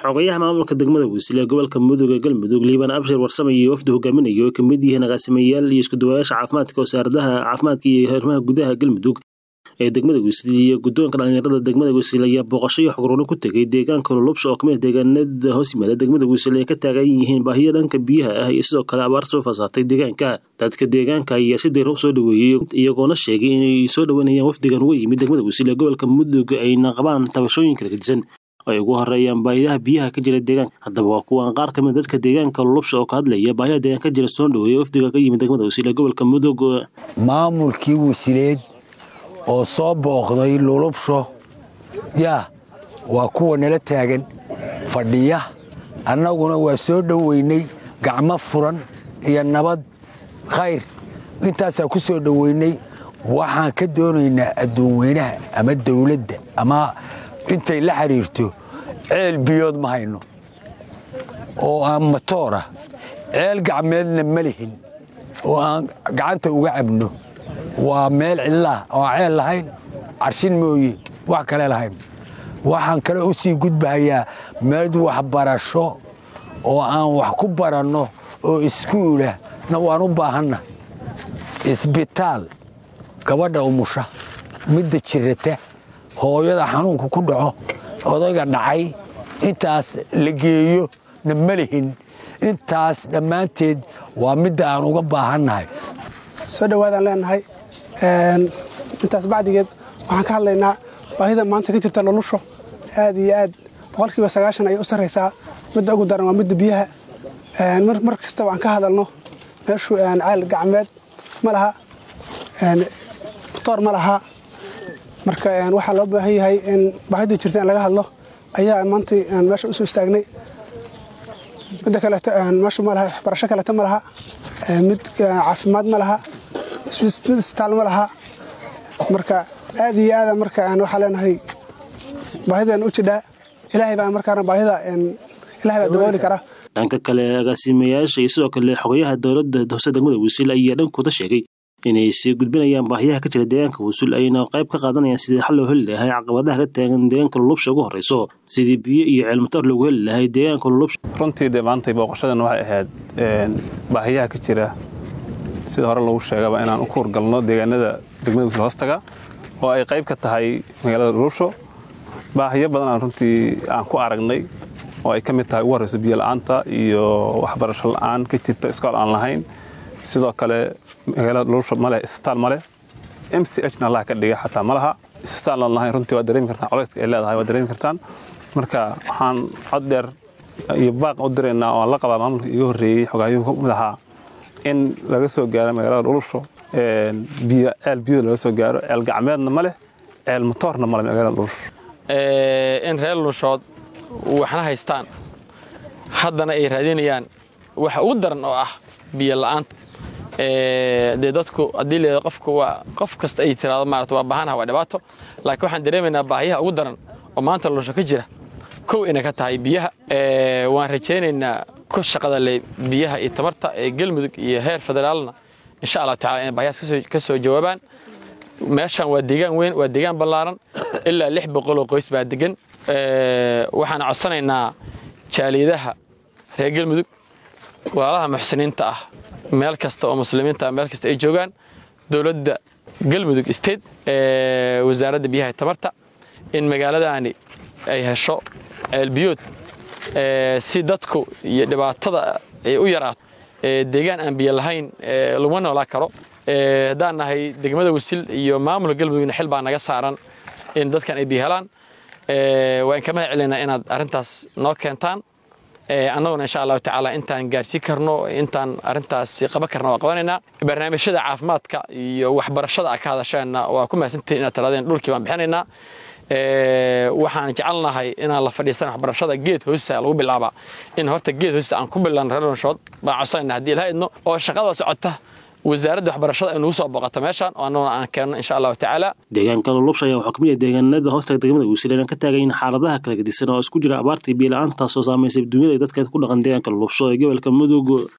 xogayaha maamulka degmada wiisle ee gobolka mudug ee galmudug liibaan abshir warsame iyo wafdi hogaaminayo ay kamid yihiin agaasimayaal iyo iskuduwayaasha caafimaadka wasaaradaha caafimaadka iyo arrimaha gudaha galmudug ee degmada wiisle iyo guddoonka dhalinyarada degmada wiisle ayaa booqasho iyo xogroorin ku tegay deegaanka lulubsha oo kamid deegaanada hoos yimaada degmada wiisle ay ka taagan yihiin baahiyo dhanka biyaha ah iyo sidoo kale abaar soo fasaartay deegaanka dadka deegaanka ayaa si dayra u soo dhaweeyey iyagoona sheegay inay soo dhaweynayaan wafdigan uga yimid degmada wiisle ee gobolka mudug ayna qabaan tabashooyin kala gedisan ay ugu horeeyaan baahiyaha biyaha ka jira deegaanka haddaba waa kuwan qaar kamid dadka deegaanka lulubsha oo ka hadlaya baahiyaha deegaanka ka jira soo dhaweeya wafdiga ka yimid degmada wiisle ee gobolka mudug maamulkii wasiileed oo soo booqday lulubsho yaa waa kuwa nala taagan fadhiya annaguna waa soo dhoweynay gacmo furan iyo nabad khayr intaasaa ku soo dhoweynay waxaan ka doonaynaa adduunweynaha ama dawladda ama intay la xidhiirto ceel biyood ma hayno oo aan matoora ceel gacmeedna ma lihin oo aan gacanta uga cabno waa meel cidlaah oo aan ceel lahayn carshin mooye wax kale lahayn waxaan kale u sii gudbahayaa meel waxbarasho oo aan wax ku baranno oo iskuulah na waan u baahanna isbitaal gabadha umusha midda jirata hooyada xanuunka ku dhaco odayga dhacay intaas la geeyo na ma lihin intaas dhammaanteed waa midda aan uga baahannahay soo dhowaadaan leenahay intaas bacdigeed waxaan ka hadlaynaa baahida maanta ka jirta lulusho aad iyo aad boqolkiiba sagaashan ayay u sarraysaa midda ugu daran waa midda biyaha mar kastaba aan ka hadalno meeshu ceel gacmeed ma laha toor ma laha marka waxaa loo baahan yahay in baahida jirta in laga hadlo ayaa maanta meesha usoo istaagnay midda kaleeto meeshu ma laha waxbarasho kaleeto ma laha mid caafimaad ma laha mid isbitaal ma laha marka aad iyo aada marka waxaa leenahay baahidan u jidhaa ilaahay baa markaana baahida ilahay baa dabooli kara dhanka kale agaasimayaasha iyo sidoo kale xogayaha dowladda hoose degmada wiisil ayaa dhankooda sheegay inay sii gudbinayaan baahiyaha ka jira deegaanka wiisul ayna qayb ka qaadanayaan sidii xal loo heli lahay caqabadaha ka taagan deegaanka lulubsha ugu horreyso sidii biyo iyo ceelmatoor loogu heli lahay deegaanka lulubsha runtii dee maantay booqashadan waxay ahayd baahiyaha ka jira sida hore lagu sheegaba inaan u kuurgalno deegaanada degmada wiisul hoostaga oo ay qayb ka tahay magaalada lulubsho baahiyo badan aan runtii aan ku aragnay oo ay ka mid tahay ugu horreyso biyo la'aanta iyo waxbarasho la'aan ka jirta iskool aan lahayn sidoo kale magaalada lulubsho maleh isbitaal maleh m c h na allah ka dhiga xataa ma laha isbitaal aan lahayn runtii waa dareemi kartaan colayska ay leedahay waa dareemi kartaan marka waxaan cod dheer iyo baaq u diraynaa oo aan la qabaa maamulka iga horreeyey xogaayuhu ka mid ahaa in laga soo gaaro magaalada lulubsho ceel biyada laga soo gaaro ceel gacmeedna ma leh ceel matoorna ma leh magaalada lulubsho in reer lulushood waxna haystaan haddana ay raadinayaan waxa ugu daran oo ah biyo la'aanta dee dadku haddii leedo qofku waa qof kasta ay tiraado maarata waa baahanaha waa dhibaato laakiin waxaan dareemaynaa baahiyaha ugu daran oo maanta lulusho ka jira kow inay ka tahay biyaha waan rajaynaynaa ku shaqada le biyaha iyo tamarta ee galmudug iyo heer federaalna insha allahu tacala inay baahiyahaas ka soo jawaabaan meeshan waa deegaan weyn waa deegaan ballaaran ilaa lix boqoloo qoys baa degan waxaan codsanaynaa jaaliyadaha reer galmudug walaalaha muxsiniinta ah meel kasta oo muslimiinta ah meel kasta ay joogaan dowladda galmudug state wasaaradda biyaha tamarta in magaaladaani ay hesho ceelbiyood si dadku iyo dhibaatada ay u yaraato deegaan aan biyo lahayn laguma noolaa karo haddaan nahay degmada wasil iyo maamulka galmudugna xil baa naga saaran in dadkan ay biyo helaan waa in ka mahad celinaa inaad arrintaas noo keentaan annaguna insha allahu tacaala intaan gaarsiin karno intaan arrintaas qaban karna waa qabanaynaa barnaamijyada caafimaadka iyo waxbarashada a ka hadasheenna waa ku mahadsantihin inaad tiraadeen dhulkii baan bixinaynaa waxaan jecelnahay inaan la fadhiisana waxbarashada geed hoosta lagu bilaabaa in horta geed hoosta aan ku bilaabno reer lunshood baan codsanayna haddii ilaha idno oo shaqada socota wasaaradda waxbarashada ay nugu soo booqato meeshaan oo annaguna aan keenno insha allahu tacaala deegaanka lulubsha ayaa waxaa kamid ah deegaanada hoostaga degmada wiisle aan ka taagayin xaaladaha kala gedisan oo isku jira abaartii biyo la-aantaasoo saamaysay dunyada dadka ku dhaqan deegaanka lulubsho ee gobolka mudug